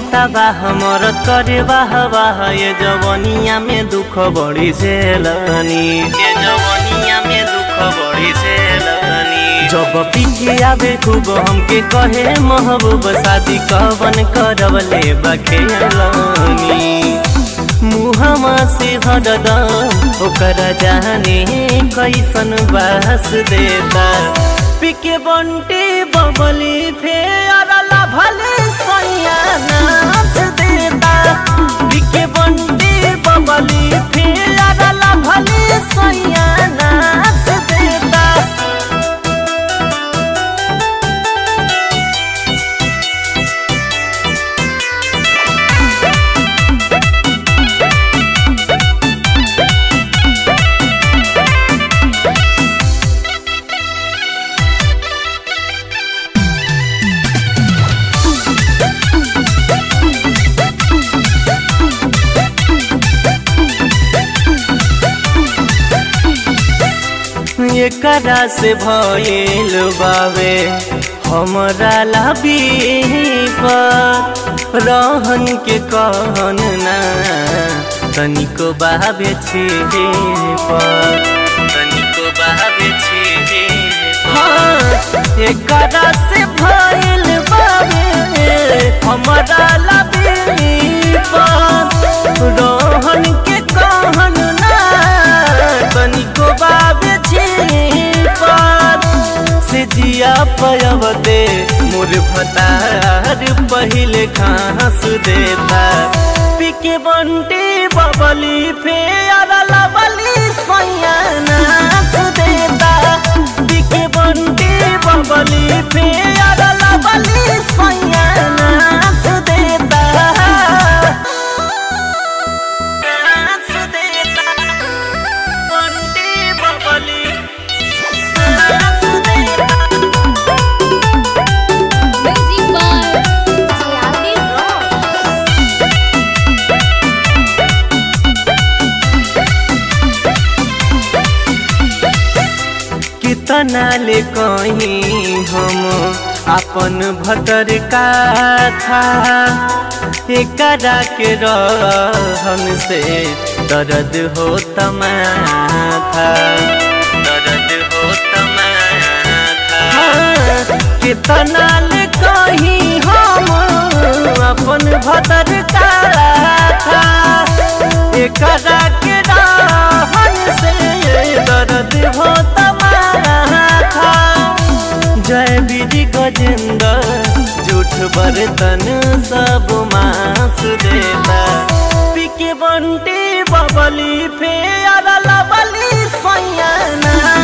तबाह हमर करे वाह वाह ये जवनिया में दुख बड़ी झेलनी ये जवनिया में दुख बड़ी झेलनी जब पीछे आवे खूब हमके कहे महबूब शादी कवन करवले बखेलनी मुहमा से हरदम ओकर जाने कैसन बास देता पिके बंटी बबली फेर भले सैया नाच देता पिके बंटी बबली फेर भले सैया नाच देता एकरा से भइल बावे हमरा लाबी पर रहन के कहन ना तनिको बाबे छे पर तनिको बाबे छे हाँ एकरा से भइल बावे हमरा लाबी पर रहन के कहन ना तनिको बाबे से जिया पयवते मोर भतार पहिले घास देता पिके बंटी बबली फेर लबली सैया नाच देता पिके बंटी बबली फेर लबली सैया नाच देता नाच देता बंटी बबली Music by Jayadi Roy. कितना ले कहीं हम अपन भतर का था एकरा के रहन से दर्द हो तमाथा दर्द हो तमाथा कितना ले कहीं हम अपन भतर का था एकरा के रहन से दर्द हो तमाथा जय विधि गजेंद्र झूठ बर्तन सब मांस देता पिके बंटी बबली फेर लबली सैया